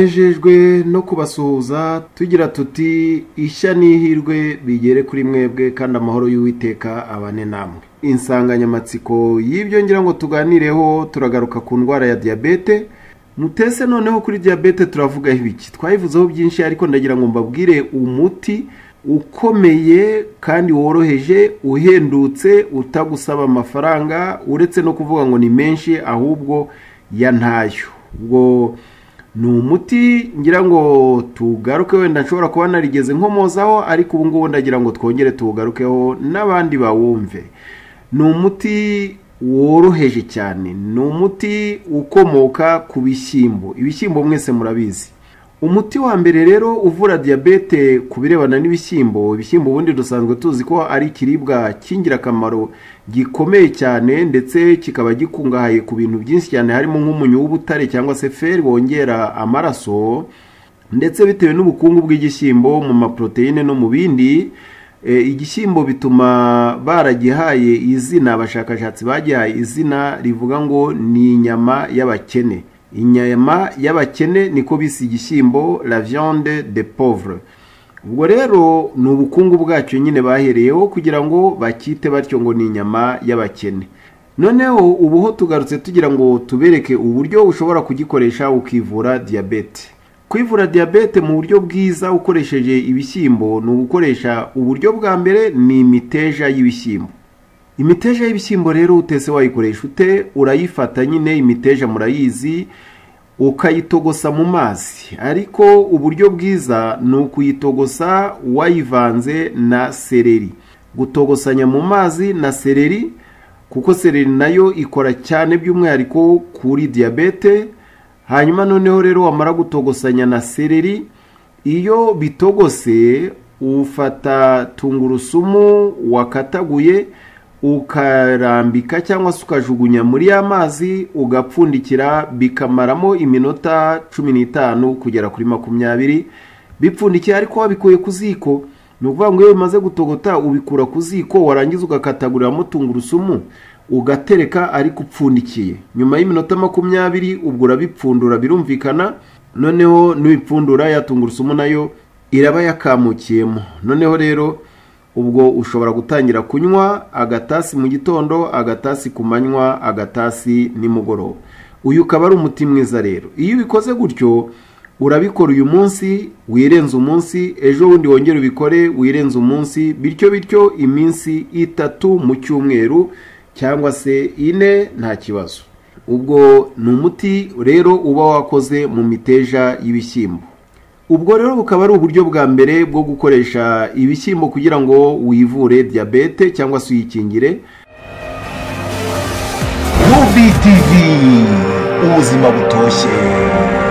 tunejejwe no kubasuhuza tugira tuti ishya n'ihirwe bigere kuri mwebwe kandi amahoro y'uwiteka abane namwe insanganyamatsiko y'ibyo ngira ngo tuganireho turagaruka ku ndwara ya diyabete mutese noneho kuri diyabete turavugaho ibiki twayivuzeho byinshi ariko ndagira ngo mbabwire umuti ukomeye kandi woroheje uhendutse utagusaba amafaranga uretse no kuvuga ngo ni menshi ahubwo ya ntayo ubwo ni umuti ngira ngo tugaruke wenda nshobora kuba narigeze nkomozaho ariko ubu ngubu ndagira ngo twongere tuwugarukeho n'abandi bawumve ni umuti woroheje cyane ni umuti ukomoka ku bishyimbo ibishyimbo mwese murabizi umuti wa mbere rero uvura diyabete ku birebana n'ibishyimbo ibishyimbo ubundi dusanzwe tuzi ko ari ikiribwa cy'ingirakamaro gikomeye cyane ndetse kikaba gikungahaye ku bintu byinshi cyane harimo nk'umunyu w'ubutare cyangwa se feri wongera amaraso ndetse bitewe n'ubukungu bw'igishyimbo mu maporoteyine no mu bindi igishyimbo bituma baragihaye izina abashakashatsi bagihaye izina rivuga ngo ni inyama y'abakene inyama y'abakene niko bise igishyimbo la viande de pauvre ubwo rero ni ubukungu bwacyo nyine bahereyeho kugira ngo bakite batyo ngo ni inyama y'abakene noneho ubuho tugarutse tugira ngo tubereke uburyo ushobora kugikoresha ukivura diyabete kwivura diyabete mu buryo bwiza ukoresheje ibishyimbo ni ugukoresha uburyo bwa mbere ni imiteja y'ibishyimbo imiteja y'ibishyimbo rero utese wayikoresha ute urayifata nyine imiteja murayizi ukayitogosa mu mazi ariko uburyo bwiza ni ukuyitogosa wayivanze na sereri gutogosanya mu mazi na sereri kuko sereri nayo ikora cyane by'umwihariko kuri diyabete hanyuma noneho rero wamara gutogosanya na sereri iyo bitogose ufata tungurusumu wakataguye ukarambika cyangwa se ukajugunya muri ya mazi ugapfundikira bikamaramo iminota cumi n'itanu kugera kuri makumyabiri bipfundikiye ariko wabikuye ku ziko ni ukuvuga ngo iyo bimaze gutogota ubikura ku ziko warangiza ugakataguriramo tungurusumu ugatereka ariko upfundikiye nyuma y'iminota makumyabiri ubwo urabipfundura birumvikana noneho n'ibipfundura ya tungurusumu nayo iraba yakamukiyemo noneho rero ubwo ushobora gutangira kunywa agatasi mu gitondo agatasi ku manywa agatasi nimugoroba uyu ukaba ari umuti mwiza rero iyo ubikoze gutyo urabikora uyu munsi wirenze umunsi ejo bundi wongere ubikore wirenze umunsi bityo bityo iminsi itatu mu cyumweru cyangwa se ine nta kibazo ubwo ni umuti rero uba wakoze mu miteja y'ibishyimbo ubwo rero bukaba ari uburyo bwa mbere bwo gukoresha ibishyimbo kugira ngo wivure diyabete cyangwa se uyikingire UVTV ubuzima butoshye